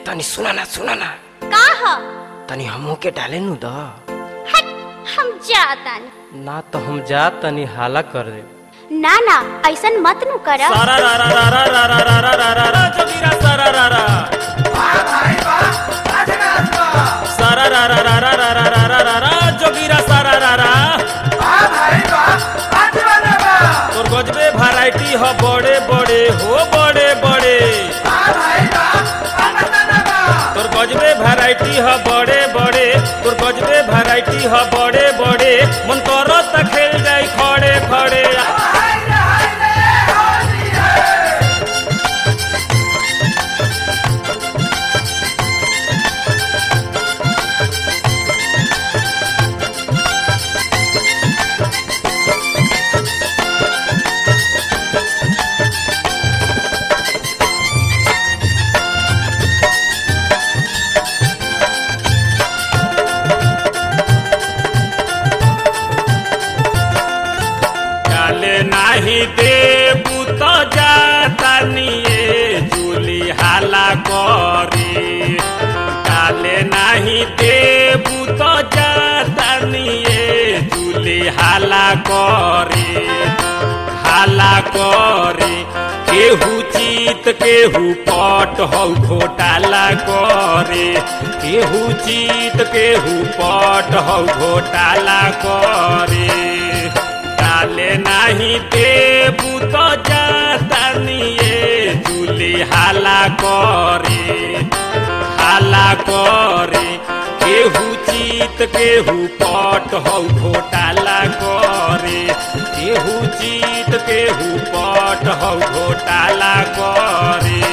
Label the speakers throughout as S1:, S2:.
S1: तनी सुना ना सुना ना
S2: का ह
S1: तनी हमू के डाले नु द
S2: हट हम जातानी
S3: ना तो हम जा तनी हाला कर दे
S2: ना ना ऐसन मत नु कर
S3: सारा रा रा रा रा रा रा रा रा रा रा रा जोगिरा सारा रा रा सारा रा रा रा रा रा रा रा रा रा रा जोगिरा सारा रा रा तोर गजबे वैरायटी ह बड़े बड़े हो बड़े बड़े तोर गजबे वैरायटी ह बड़े बड़े तोर गजबे वैरायटी ह बड़े बड़े मन करो त खेल जाई खड़े खड़े डाले नाही देबू तो जातानिए जूली हाला करी डाले नाही देबू तो जातानिए जूली हाला करी हाला करी केहू चीत केहू पट हौ घोटाला करे केहू चीत केहू पट हौ घोटाला करे डाले नाही देबू तो जातानिए जूली हाला करे हाला करे केहू चीत केहू पट हौ घोटाला करे केहू चीत केहू पट हौ घोटाला करे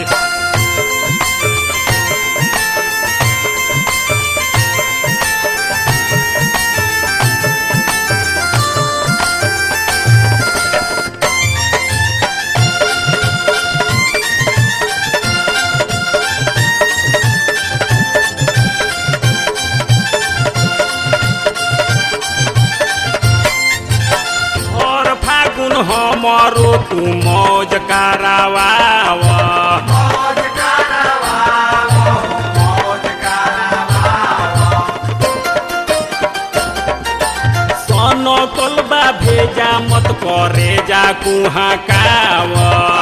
S3: और फागुन हमरो तू मौज करावाव सन कलबा भेजा मत करे जा कुहा काव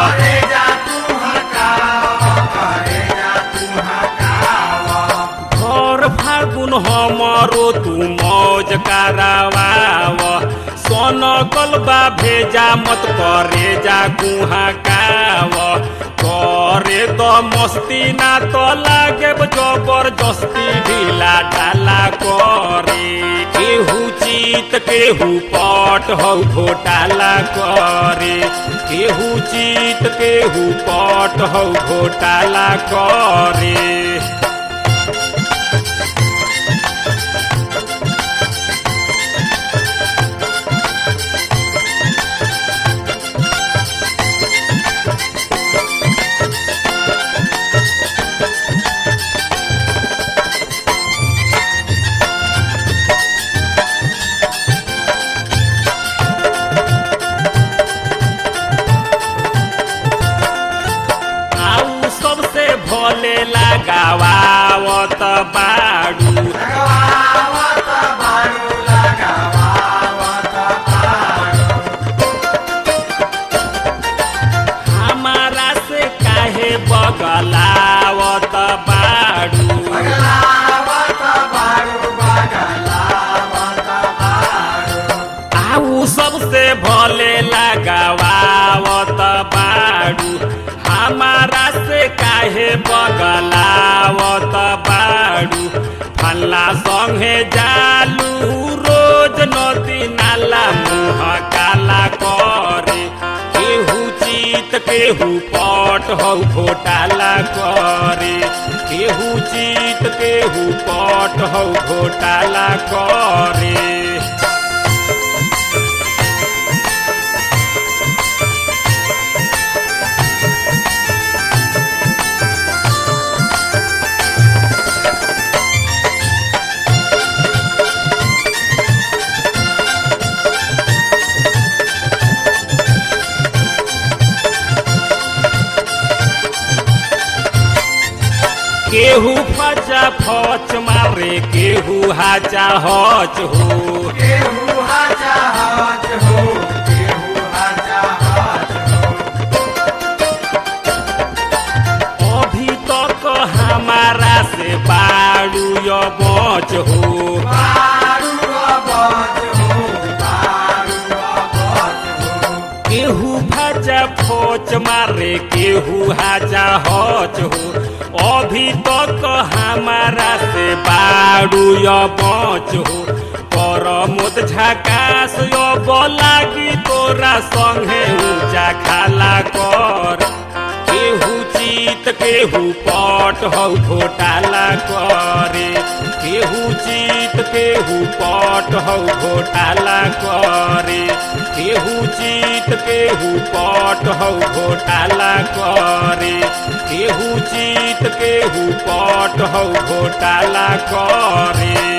S3: घर फागुन हमरो तू मौज करावाव सन कलबा भेजा मत करे जा कुहा काव करे तो मस्ती ना तो लागे जबरदस्ती ढीला ढाला करे केहू चीत केहू पट हौ घोटाला करे केहू चीत केहू पट हौ घोटाला करे आऊ सबसे भोले लगावावत बाड़ू हमारा से काहे बगलावत बाड़ू आऊ सबसे भोले लगावावत बाड़ू हमारा से काहे बगलावत बाड़ू फल्ला संगे जालू रोज नदी नाला मुँह काला करे केहू चीत केहू पट हौ घोटाला करे केहू चीत केहू पट हौ घोटाला करे केहू फचा फच मारे केहू हाचा हच हो
S4: केहू हाजा हाज हो केहू हाजा हाज हो
S3: अभी तक हमारा से बाड़ू यो बच हो
S4: बारू आवाज हो बारू आवाज हो
S3: केहू भाजा फोच मारे केहू हाजा हच हो अभी तक हमारा से बाड़ू यो बच हो कर मोत झकास यो लागी तोरा संगे ऊंचा खाला कर केहू चीत केहू पट हौ घोटाला करे केहू चीत केहू पट हौ घोटाला करे केहू चीत केहू पट हौ घोटाला करे केहू चीत केहू पट हौ घोटाला करे